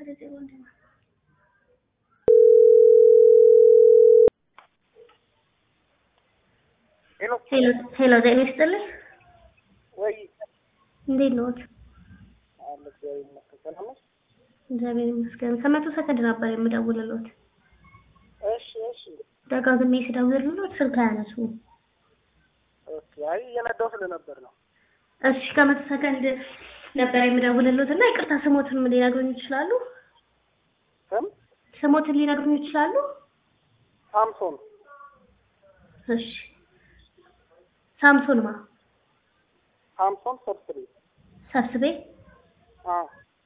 ዜሮ አንድ ነው። ሄሎ ሄሎ ሄሎ፣ ጤና ይስጥልኝ። ወይ እንዴት ነዎት? አለ እግዚአብሔር ይመስገን። ሰላም ነሽ? እግዚአብሔር ይመስገን። ከመቶ ሰከንድ ነበር የምደውልልዎት። እሺ እሺ። ደጋግሜ ስደውልልዎት ስልክ አያነሱም። ኦኬ። አይ እየነዳሁ ስለነበር ነው። እሺ ከመቶ ሰከንድ ነበር የምደውልልዎት እና ይቅርታ ስሞትን ሊነግሩኝ ይችላሉ? ስም ስሞትን ሊነግሩኝ ይችላሉ? ሳምሶን እሺ ሳምሶን ማ ሳምሶን ሰብስቤ። ሰብስቤ። አዎ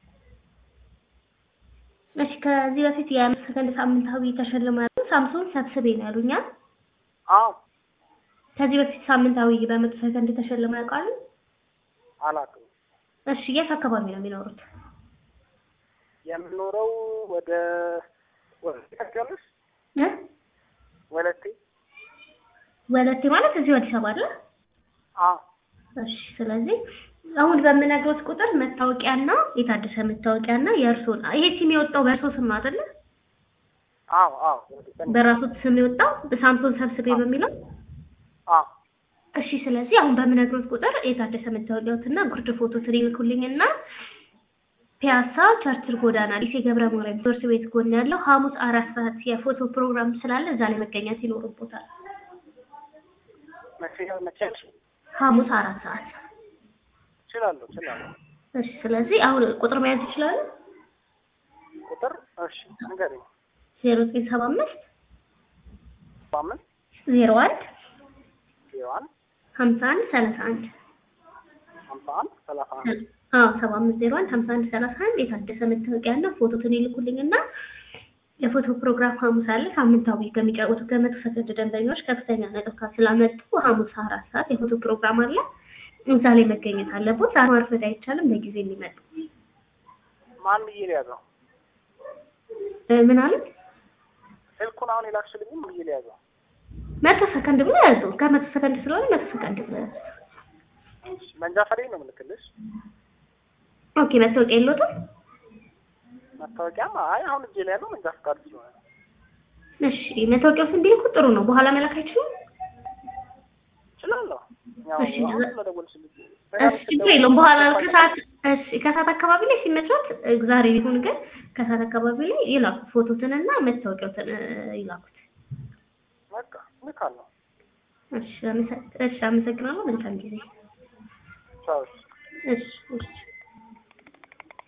እሺ ከዚህ በፊት የአምስት ሰከንድ ሳምንታዊ ተሸልማለሁ ሳምሶን ሰብስቤ ነው ያሉኛል። አዎ ከዚህ በፊት ሳምንታዊ በመቶ ሰከንድ ተሸልመው ያውቃሉ? አላውቅም። እሺ የት አካባቢ ነው የሚኖሩት? የምኖረው ወደ ወለቴ ታውቂያለሽ? እ ወለቴ። ወለቴ ማለት እዚሁ አዲስ አበባ አይደል? አዎ እሺ ስለዚህ አሁን በምነግሮት ቁጥር መታወቂያና የታደሰ መታወቂያና የእርሶን ይሄ ሲም የወጣው በእርሶ ስም ነው አይደለ? አዎ አዎ ወደ በራሶት ስም የወጣው ሳምሶን ሰብስቤ በሚለው አዎ እሺ ስለዚህ አሁን በምነግሮት ቁጥር የታደሰ መታወቂያዎትና ጉርድ ፎቶ ትልኩልኝና ፒያሳ ቸርችል ጎዳና ሊሴ ገብረ ማርያም ትምህርት ቤት ጎን ያለው ሐሙስ አራት ሰዓት የፎቶ ፕሮግራም ስላለ እዛ ላይ መገኘት ይኖርቦታል። መቼ መቼ ነሽ? ሐሙስ አራት ሰዓት እችላለሁ እችላለሁ። እሺ ስለዚህ አሁን ቁጥር መያዝ ይችላሉ? ቁጥር እሺ ንገሪኝ። ዜሮ ዘጠኝ ሰባ አምስት በአምስት ዜሮ አንድ ዜሮ አንድ ሀምሳ አንድ ሰላሳ አንድ ሀምሳ አንድ ሰላሳ አንድ አዎ ሰባ አምስት ዜሮ አንድ ሀምሳ አንድ ሰላሳ አንድ የታደሰ መታወቂያና ፎቶትን ይልኩልኝና የፎቶ ፕሮግራም ሐሙስ አለ። ሳምንታዊ ከሚጫወቱ ከመቶ ሰከንድ ደንበኞች ከፍተኛ ነጥብ ስላመጡ ሐሙስ አራት ሰዓት የፎቶ ፕሮግራም አለ። እዛ ላይ መገኘት አለቦት። ዛሬ ማርፈድ አይቻልም። በጊዜ የሚመጡ ማን ብዬ ሊያዘው? እ ምን አለ ስልኩን አሁን የላክሽልኝም ብዬ ሊያዘው? መቶ ሰከንድ ብሎ ያዙ። ከመቶ ሰከንድ ስለሆነ መቶ ሰከንድ ብሎ ያዙ። እሺ መንጃ ፈቃዴን ነው የምልክልሽ። ኦኬ መታወቂያ የለዎትም? መታወቂያም አይ አሁን እጄ ላይ ያለው መንጃ ፈቃድ ስለሆነ ነው። እሺ መታወቂያውን ቢልኩ ጥሩ ነው። በኋላ መላክ አይችሉም? እችላለሁ። ያው እሺ፣ አሁን እዛ- ስለደወልሽልኝ እሺ ችግር የለውም። በኋላ ከሰዓት እሺ ከሰዓት አካባቢ ላይ ሲመቻት ዛሬ ቢሆን ግን ከሰዓት አካባቢ ላይ ይላኩ ፎቶትንና መታወቂያዎትን እ፣ ይላኩት። በቃ ልካለሁ። እሺ አመሰ- እሺ አመሰግናለሁ። መልካም ጊዜ። ቻው። እሺ እሺ